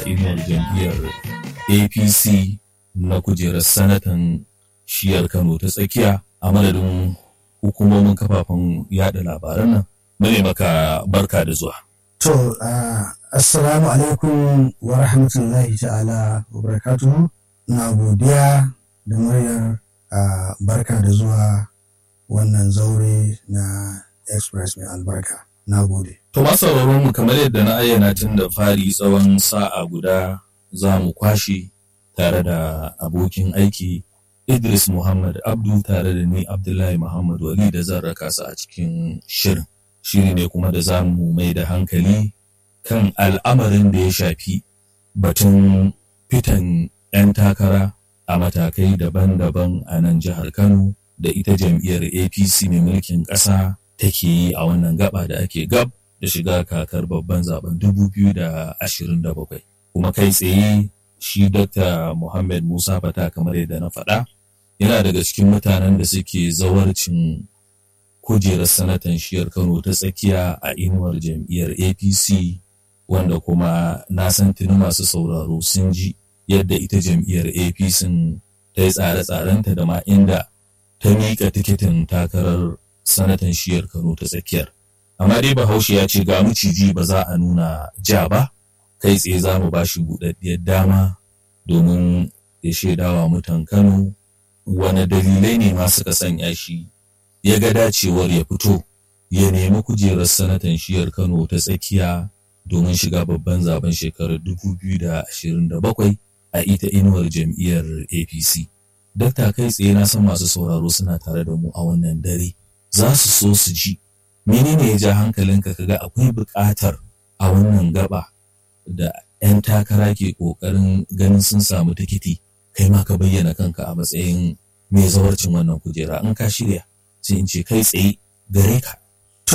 a inuwar jam'iyyar apc na kujerar sanatan shiyar kano ta tsakiya a madadin hukumomin kafafen yada labaran nan mune maka barka da zuwa To, uh, assalamu alaikum wa rahmatullahi ta'ala wa barakatuhu. Na godiya da muryar uh, barka da zuwa wannan zaure na Express mai albarka. Na gode. To masu mu kamar yadda na ayyana tun da fari tsawon sa'a guda za mu kwashe tare da abokin aiki Idris Muhammad Abdu tare da ni Abdullahi Muhammad Wali da zan raka su a cikin shirin. Shiri ne kuma da za mu mai da hankali kan al'amarin da ya shafi batun fitan 'yan takara a matakai daban-daban a nan jihar Kano da ita jam'iyyar APC mai mulkin ƙasa take yi a wannan gaba da ake gab da shiga kakar babban zaben 2027. Kuma kai tsaye shi Dr. Muhammad Musa Fata kamar yadda na faɗa yana daga cikin mutanen da suke zawarcin kujerar sanatan shiyar Kano ta tsakiya a inuwar jam'iyyar APC wanda kuma na san tuni masu sauraro sun ji yadda ita jam'iyyar APC ta yi tsare-tsarenta da ma inda ta miƙa tikitin takarar sanatan shiyar Kano ta tsakiyar. Amma dai Bahaushe ya ce ga miciji ba za a nuna ja ba, kai tsaye za mu ba shi buɗaɗɗiyar dama domin ya shaidawa mutan Kano wane dalilai ne ma suka sanya shi ya ga dacewar ya fito ya nemi kujerar sanatan shiyar Kano ta tsakiya domin shiga babban zaben shekarar 2027 a ita inuwar jam'iyyar APC. Dakta kai tsaye na san masu sauraro suna tare da mu a wannan dare. Za su so su ji menene ya ja hankalinka kaga akwai buƙatar a wannan gaba da 'yan takara ke ƙoƙarin ganin sun samu tikiti kai ma ka bayyana kanka a matsayin mai zawarcin wannan kujera in ka shirya sai in ce kai tsaye gare ka.